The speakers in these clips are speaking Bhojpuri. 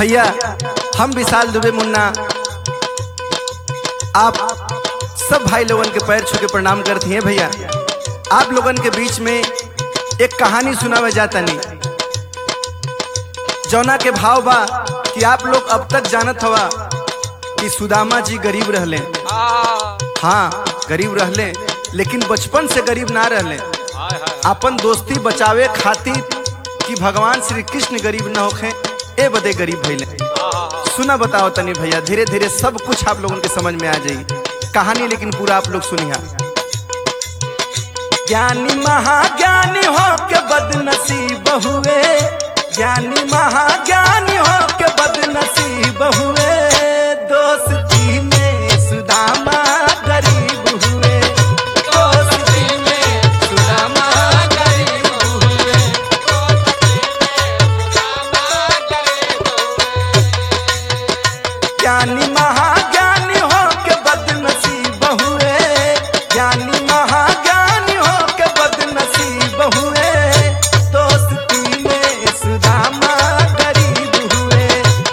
भैया हम विशाल दुबे मुन्ना आप सब भाई लोगन के पैर छू के प्रणाम करती हैं भैया आप लोगन के बीच में एक कहानी सुनावे जाता नहीं जौना के भाव बा कि आप लोग अब तक जानत हवा कि सुदामा जी गरीब रहले हाँ गरीब रहले लेकिन बचपन से गरीब ना रहले अपन दोस्ती बचावे खातिर कि भगवान श्री कृष्ण गरीब न होखे ए बदे गरीब भइले सुना बताओ तनी भैया धीरे धीरे सब कुछ आप लोगों के समझ में आ जाई कहानी लेकिन पूरा आप लोग सुनिया ज्ञानी महाज्ञानी हो के बदनसीब हुए ज्ञानी महाज्ञानी हो के बदनसीब हुए दोस्ती में सुदामा गरीब हुए दोस्ती में सुदामा गरीब हुए ज्ञानी महाज्ञानी हो के बदनसीब हुए ज्ञानी महाज्ञानी हो के बदनसीब हुए दोस्ती में सुदामा गरीब हुए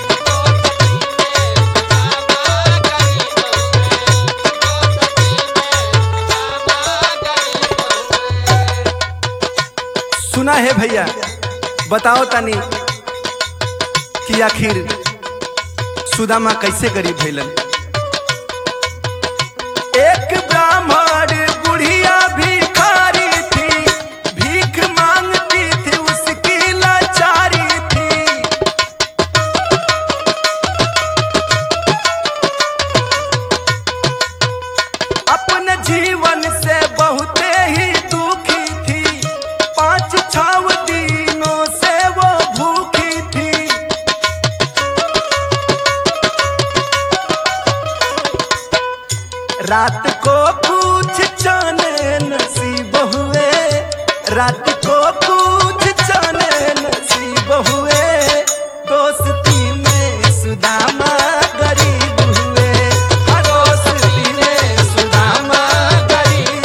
सुना है भैया बताओ तनी कि आखिर सुदामा कैसे गरीब भैलन एक ब्राह्मण बुढ़िया भिखारी थी भीख मांगती थी उसकी लाचारी थी अपने जीवन से बहुत ही दुखी थी पांच छह दिनों से वो भूखी थी रात को कुछ जाने नसीब हुए रात को कुछ जाने नसीब हुए दोस्ती में सुदामा गरीब हुए हाँ, दोस्ती में सुदामा गरीब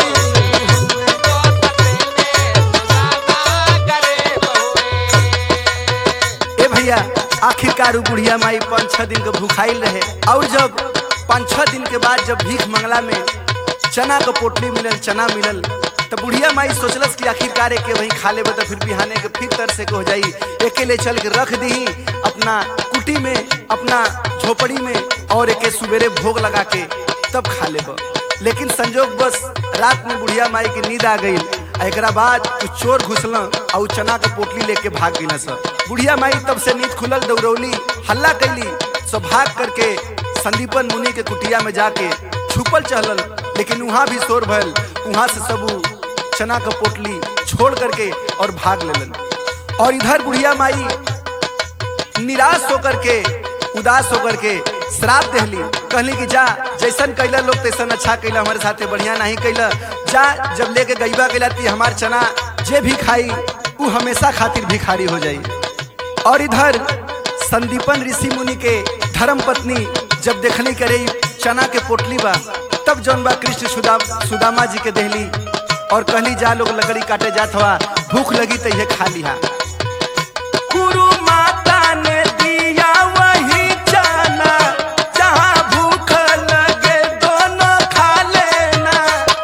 ए भैया आखिरकार उ बुढ़िया माई पाँच छह दिन के भूखाइल रहे और जब पाँच छह दिन के बाद जब भीख मंगला में चना के पोटली मिलल चना मिलल तो बुढ़िया माई सोचलस कि आखिरकार एके वही खा लेबे तो फिर बिहाने के फिर तर से के हो जाई एके ले चल के रख दी अपना कुटी में अपना झोपड़ी में और एके सुबेरे भोग लगा के तब खा लेब लेकिन संजोग बस रात में बुढ़िया माई के नींद आ गई आ एकरा बाद कुछ चोर घुसल और उ चना के पोटली लेके भाग गई सब बुढ़िया माई तब से नींद खुलल दौड़ौली हल्ला कैली सो भाग करके संदीपन मुनि के कुटिया में जाके छुपल चहलल लेकिन वहाँ भी शोर भयल वहाँ से सब उ चना का पोटली छोड़ करके और भाग लेलन और इधर बुढ़िया माई निराश होकर के उदास होकर के श्राप देहली कहली कि जा जैसन कैला लोग तैसन अच्छा कैला हमारे साथे बढ़िया नहीं कैला जा जब लेके गईबा कैला ती हमार चना जे भी खाई उ हमेशा खातिर भिखारी हो जाई और इधर संदीपन ऋषि मुनि के धर्म पत्नी जब देखने करे चना के पोटली बा तब जौन बा कृष्ण सुदा सुदामा जी के देहली और कहली जा लोग लकड़ी काटे जात हवा भूख लगी तो ये खा लिहा गुरु माता ने दिया वही चना जहाँ भूख लगे दोनों खा लेना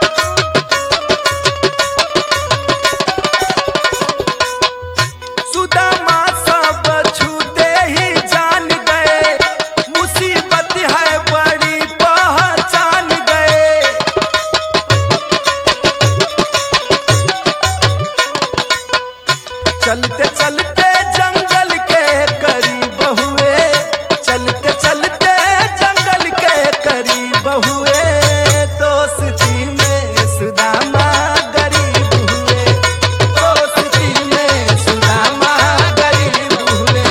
सुदामा सब छूते ही जान गए मुसीबत है बड़ी पहचान गए चलते चलते जंगल के करीब हुए चलते चलते जंगल के करीब हुए दोस्ती में सुदामा गरीब हुए दोस्ती में सुदामा गरीब हुए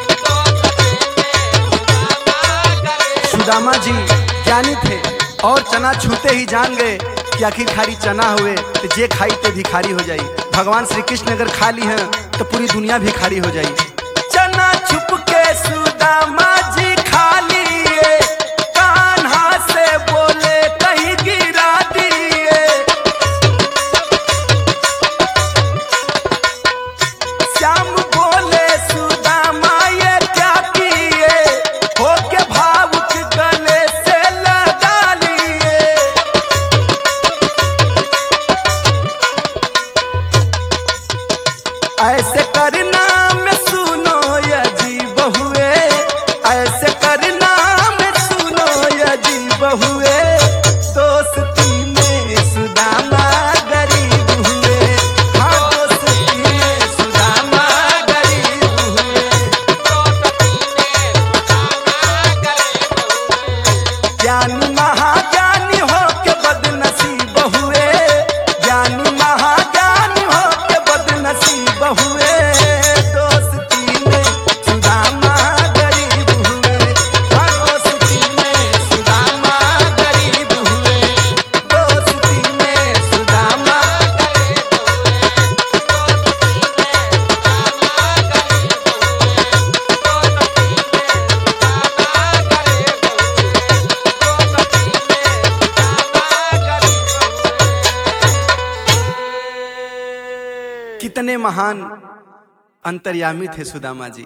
सुदामा जी ज्ञानी थे और चना छूते ही जान गए कि आखिर खारी चना हुए तो जे खाई ते भिखारी हो जाई भगवान श्री कृष्ण अगर खा ली हैं तो पूरी दुनिया भिखारी हो जाई चना छुप के सुदामा जी खा लिए कान्हा से बोले कहीं गिरा दिए श्याम बोले सुदामा ये क्या किए महान अंतर्यामी थे सुदामा जी